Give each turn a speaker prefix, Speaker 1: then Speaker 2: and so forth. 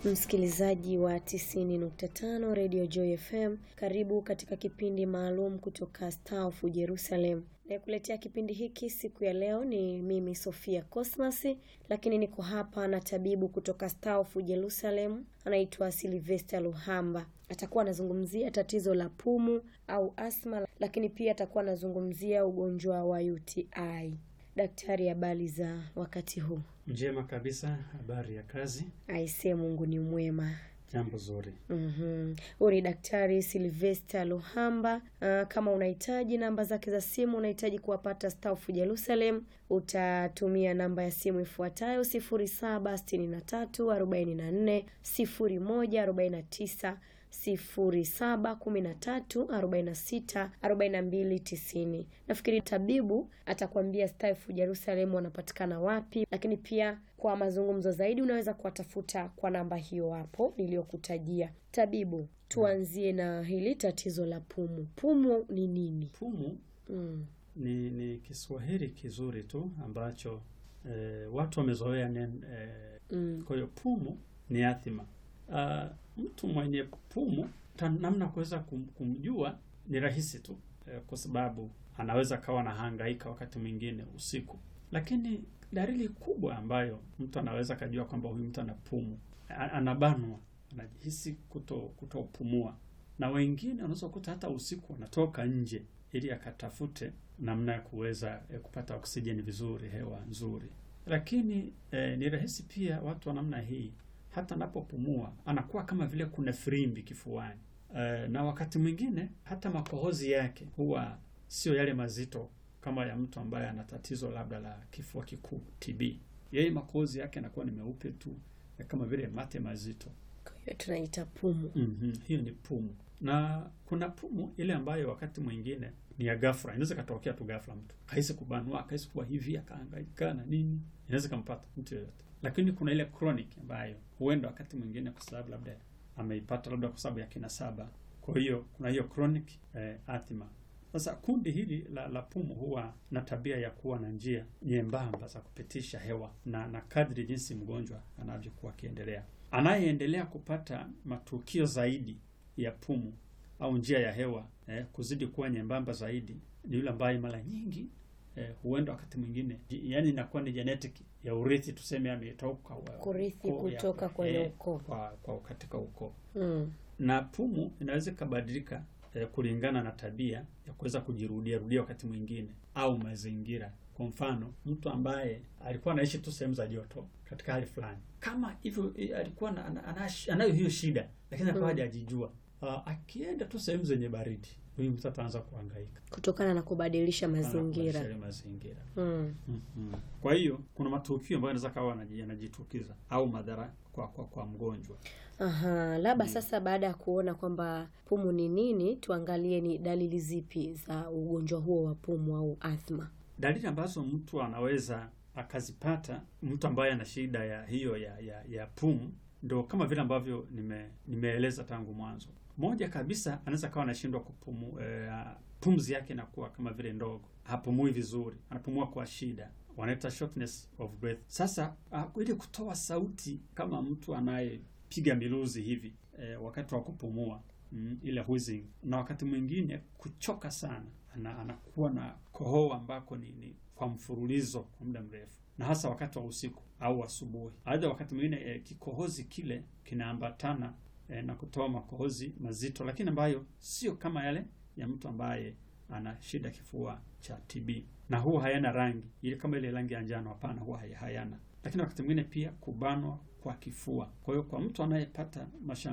Speaker 1: Msikilizaji wa 90.5 Radio Joy FM, karibu katika kipindi maalum kutoka Star of Jerusalem. Nayekuletea kipindi hiki siku ya leo ni mimi Sofia Cosmas, lakini niko hapa na tabibu kutoka Star of Jerusalem anaitwa Sylvester Luhamba. Atakuwa anazungumzia tatizo la pumu au asma, lakini pia atakuwa anazungumzia ugonjwa wa UTI. Daktari, habari za wakati huu?
Speaker 2: Njema kabisa. Habari ya kazi?
Speaker 1: Aisee, Mungu ni mwema.
Speaker 2: Jambo zuri.
Speaker 1: Mhm. Huyu ni Daktari Sylvester Luhamba. Ah, kama unahitaji namba zake za simu, unahitaji kuwapata Star of Jerusalem, utatumia namba ya simu ifuatayo 0763 44 01 49 07 13 46 42 90. Nafikiri tabibu atakwambia Star of Jerusalem wanapatikana wapi, lakini pia kwa mazungumzo zaidi unaweza kuwatafuta kwa namba hiyo hapo niliyokutajia. Tabibu, tuanzie na hili tatizo la pumu. Pumu ni nini?
Speaker 2: Pumu
Speaker 1: Mm.
Speaker 2: ni, ni Kiswahili kizuri tu ambacho eh, watu wamezoea nen, eh,
Speaker 1: Mm.
Speaker 2: kwa hiyo pumu ni athima. Ah, mtu mwenye pumu ta- namna ya kuweza kum, kumjua ni rahisi tu eh, kwa sababu anaweza kawa na hangaika wakati mwingine usiku, lakini dalili kubwa ambayo mtu anaweza kajua kwamba huyu mtu ana pumu, a- anabanwa, anajihisi kuto kutopumua, na wengine unaweza kukuta hata usiku anatoka nje ili akatafute namna ya kuweza eh, kupata oksijeni vizuri, hewa nzuri. Lakini eh, ni rahisi pia watu wa namna hii hata anapopumua anakuwa kama vile kuna firimbi kifuani. Eh, na wakati mwingine hata makohozi yake huwa sio yale mazito kama ya mtu ambaye ana tatizo labda la kifua kikuu TB. Yeye makohozi yake yanakuwa ni meupe tu eh, kama vile mate mazito.
Speaker 1: Kwa hiyo tunaita pumu.
Speaker 2: Mhm, hiyo ni pumu. Na kuna pumu ile ambayo wakati mwingine ni ya ghafla, inaweza katokea tu ghafla, mtu kahisi kubanwa, kahisi kuwa hivi, akahangaika na nini, inaweza kampata mtu yoyote. Lakini kuna ile chronic ambayo huenda wakati mwingine kwa sababu labda ameipata labda kwa sababu ya kinasaba. Kwa hiyo kuna hiyo chronic eh, asthma. Sasa kundi hili la, la pumu huwa na tabia ya kuwa na njia nyembamba za kupitisha hewa na, na kadri jinsi mgonjwa anavyokuwa akiendelea anayeendelea kupata matukio zaidi ya pumu au njia ya hewa eh, kuzidi kuwa nyembamba zaidi ni yule ambaye mara nyingi eh, huenda wakati mwingine ji- yani inakuwa ni genetic ya urithi, tuseme ametoka wa-
Speaker 1: Kurithi
Speaker 2: ukoo ya-
Speaker 1: kutoka kwenye
Speaker 2: eh,
Speaker 1: ukoo.
Speaker 2: kwa, kwa katika ukoo
Speaker 1: Mm.
Speaker 2: na pumu inaweza ikabadilika eh, kulingana na tabia ya kuweza kujirudia rudia wakati mwingine au mazingira. Kwa mfano, mtu ambaye alikuwa anaishi tu sehemu za joto katika hali fulani, kama hivyo eh, alikuwa na, ana, ana, anayo hiyo shida, lakini akawa
Speaker 1: Mm.
Speaker 2: hajajijua. Uh, akienda tu sehemu zenye baridi, huyu mtu ataanza kuhangaika
Speaker 1: Kutokana na kubadilisha mazingira.
Speaker 2: Anabadilisha mazingira.
Speaker 1: Mm.
Speaker 2: Mhm. Kwa hiyo kuna matukio ambayo anaweza kawa anaji- yanajitukiza au madhara kwa, kwa, kwa mgonjwa.
Speaker 1: Aha, labda sasa baada ya kuona kwamba pumu ni nini, tuangalie ni dalili zipi za ugonjwa huo wa pumu au athma.
Speaker 2: dalili ambazo mtu anaweza akazipata mtu ambaye ana shida ya hiyo ya, ya, ya pumu ndo kama vile ambavyo nime, nimeeleza tangu mwanzo. Moja kabisa anaweza kawa anashindwa kupumu, eh, pumzi yake inakuwa kama vile ndogo, hapumui vizuri, anapumua kwa shida, wanaita shortness of breath. Sasa uh, ili kutoa sauti kama mtu anayepiga miluzi hivi eh, wakati wa kupumua mm, ile wheezing, na wakati mwingine kuchoka sana, ana, anakuwa na kohoa ambako ni, ni kwa mfululizo kwa muda mrefu, na hasa wakati wa usiku au asubuhi. Aidha, wakati mwingine eh, kikohozi kile kinaambatana eh, na kutoa makohozi mazito, lakini ambayo sio kama yale ya mtu ambaye ana shida kifua cha TB, na huwa hayana rangi ile kama ile rangi ya njano. Hapana, huwa hay- hayana. Lakini wakati mwingine pia kubanwa kwa kifua. Kwa hiyo kwa mtu anayepata mashamba